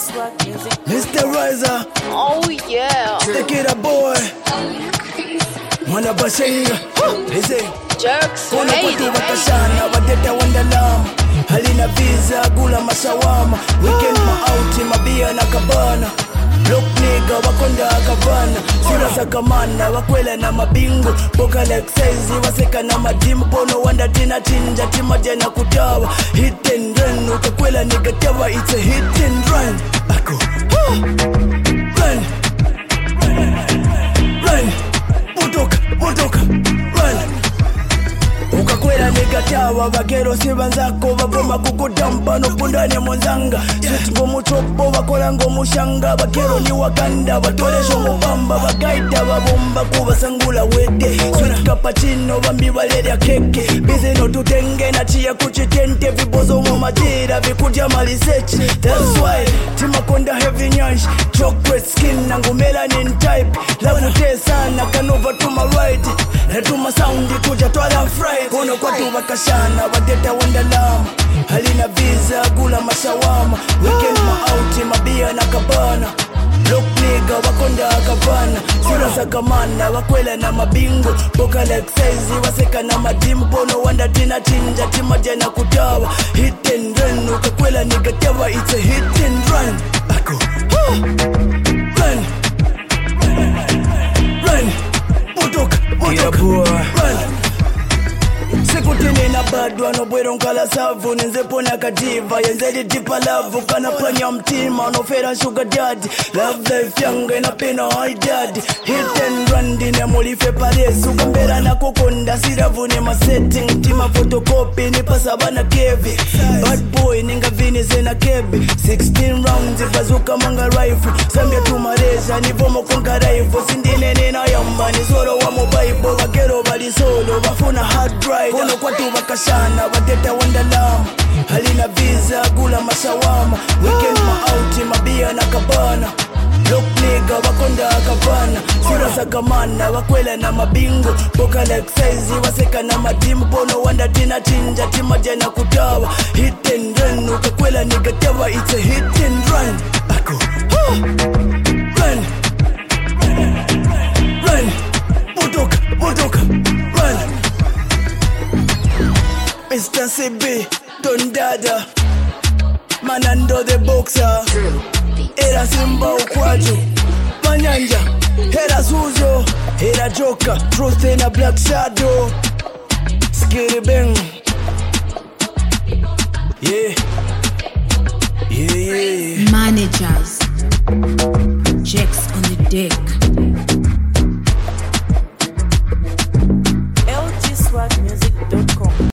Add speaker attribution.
Speaker 1: Swag music.
Speaker 2: Mr. Riser,
Speaker 1: Oh yeah.
Speaker 2: the kid a boy. Mwana bashenga, ese
Speaker 1: Jerks.
Speaker 2: kuna
Speaker 1: Hey,
Speaker 2: kwatu
Speaker 1: hey.
Speaker 2: wakashana wadeta wandalama halina visa gula mashawama weekend maauti mabia na kabana Look nigga wakonda akavana sura za kamana wakwela na mabingo boka like size waseka na madimu pono wanda tina chinja timaja na kutawa hit and run utakwela nigga tawa it's a hit and run ako huh. run run motoka motoka run ukakwera negatawa vakero sivanzako vavoma kukudampa nopundane monzanga swit ngomuchopo vakola ngomushanga vakero ni wakanda vatolesho mubamba vagaita vavomba kuvasangula wete swit kapachino vambi valerya keke bizino tutenge nachiya kuchitente vibozomo majira vikudya malisechi thats why timakonda heavy nyanshi chocolate skin nangu melanin type lavutesana kanova tuma right natuma saundi kuja twala fry kono kwatu vakashana vateta wandalama halina visa gula mashawama weekend maauti mabia na kabana lokniga wakonda akavana sura za kamana wakwela na mabingo boka like size waseka na madimu pono wanda tina chinja timaja na kutawa hit and run ukakwela nigatewa it's a hit and run ako huh. run run motoka motoka run sikutinina bado anobwera nkala savu nenzepona kativa yenzedi tipa lavu kanapanya mtima nofera shuga dadi love life yange napena haidadi hit and run ndine mulife paresu kambera nakukonda siravune masetting tima fotokopi nipasabana kevi bad boy ningavinize na kebe 16 rounds bazuka manga rifle sambia tumaresha nivomokonga rifle sindinene nayamba nizoro wa mobaibo vakero valisolo vafuna hard drive kono kwatu vakashana vateta wandalama halina visa gula mashawama weekend maauti mabia na kabana lokniga wakonda akavana sura za kamana wakwela na mabingo boka like size waseka na madimu pono wanda tina chinja timaja na kutawa hit and run ukakwela nigatewa it's a hit and run ako huh. run run motoka motoka run Mr. CB Don Dada Manando the boxer Era Simba ukwaju Manyanja Era Zuzo Era Joker Truth in a black shadow Skitty bang Yeah Yeah yeah
Speaker 3: managers. Checks on the deck.